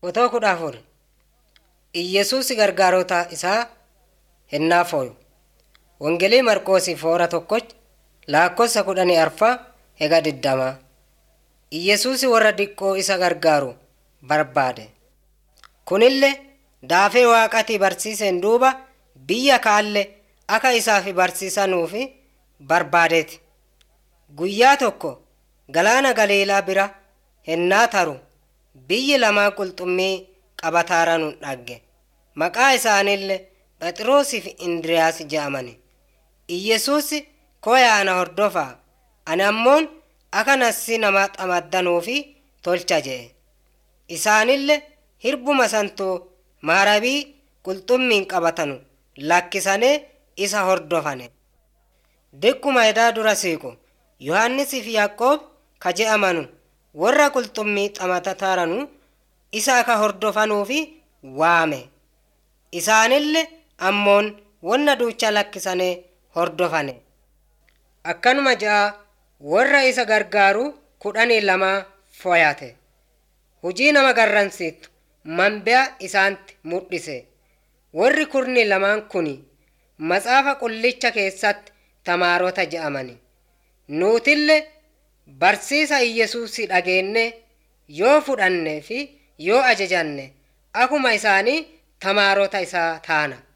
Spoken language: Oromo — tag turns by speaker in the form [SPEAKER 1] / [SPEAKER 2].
[SPEAKER 1] Otoo kudha afur Iyyesuus gargaarota isaa hennaa fooyu. Wangeelii Marqoosii foora tokkoch lakkoofsa kudhanii arfaa hega digdamaa. Iyyesuus warra diqqoo isa gargaaru barbaade. Kunillee daafee waaqatii barsiiseen duuba biyya kaalle akka isaaf barsiisanuufi barbaadeeti. Guyyaa tokko galaana Galiilaa bira hennaa taru biyyi lamaa qulxummii qabataaranun dhagge. Maqaa isaaniillee Phexroosii fi Indiriyaas jedhamani. Iyyesuus koyaana hordofaa ani ammoon akka nassi nama xamaddanuufi tolcha jedhe. Isaanillee hirbuma santuu maarabii qulxummiin qabatanu lakkisanii isa hordofane. Dikkuma edaa dura siiqu Yohaannisii fi Yaaqoob ka je'amanu warra qulxummii xamatataaranu isa akka hordofanuufi waame. Isaanillee ammoon wanna duucha lakkisanii hordofane. Akkanuma ja'a warra isa gargaaru kudhanii lamaa foyate. Hujii nama garransiitu manbi'a isaanitti mul'ise. Warri kurni lamaan kuni maxaafa qullicha keessatti tamaarota je'amani. Nuutillee barsiisa Iyyesuusii dhageenne yoo fudhanne fi yoo ajajanne akuma isaanii tamaarota isaa taana.